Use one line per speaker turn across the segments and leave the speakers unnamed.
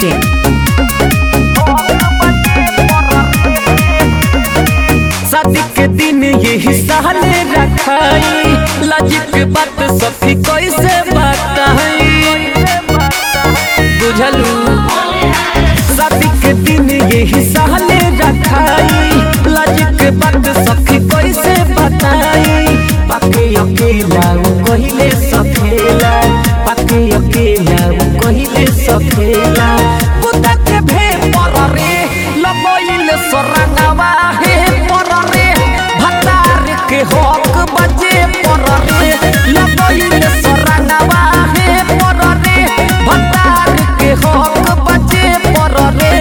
masti.in.
शादी के दिन यही सहले रखाई लाज के बात सखी कैसे बताई बुझलू शादी के दिन यही सहले रखाई लाज के बात सखी कैसे बताई पाके अकेला उ कहिले सखेला पाके अकेला उ कहिले सखेला पुता के भे पर रे लगइल सोरंगवा हे पर रे भतार के हक बजे पर रे लगइल सोरंगवा हे पर रे भतार के हक बजे पर रे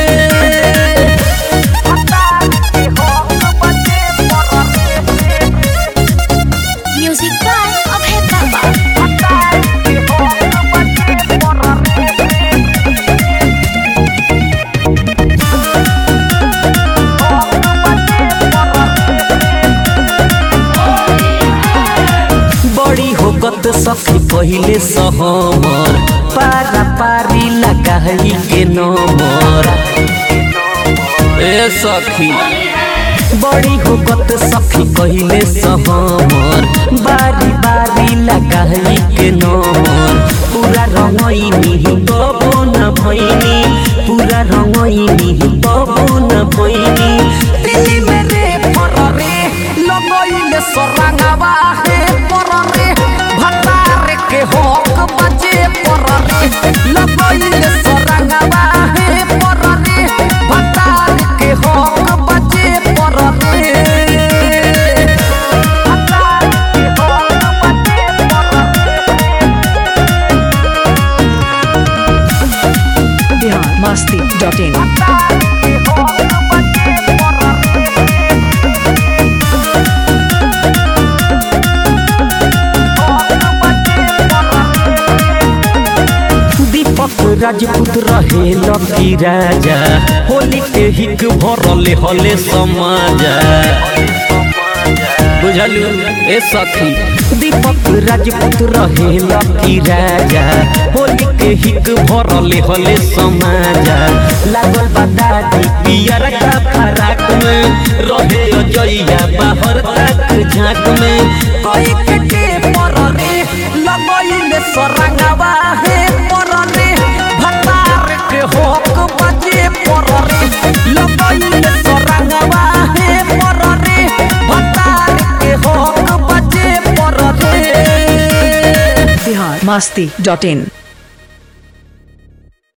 भतार के हक बजे पर रे
Music by Abhay Baba.
भतार के हक बजे पर रे बड़ी होकत सखी पहिले सहमर पारा पारी लगाई के नमर ए सखी बड़ी होकत सखी पहिले सहमर बारी बारी लगाई के नमर पूरा रंगइनी तबो न भइनी पूरा रंगइनी तबो न भइनी दिल्ली में रे पर रे लगइले सरंगवा हे पर रे भतार के हक बजे पर रे लगइले सरंगवा हे पर रे भतार के हक बजे पर रे भतार के हक बजे पर रे
Bihar masti.in. दीपक राजपूत रहे लकी राजा होली के हिक भरले हले समाजा बुझलू ए सखी दीपक राजपूत रहे लकी राजा होली के हिक भरले हले समाजा लागल बादादी पियर का फराक में रहे अजइया बाहर तक झांक में कोई के के पर रे लगइले सरंगवा हे पर रे भतार के होक बजे पर रे लगइले सरंगवा हे पर रे भतार के होक बजे पर रे Bihar masti.in.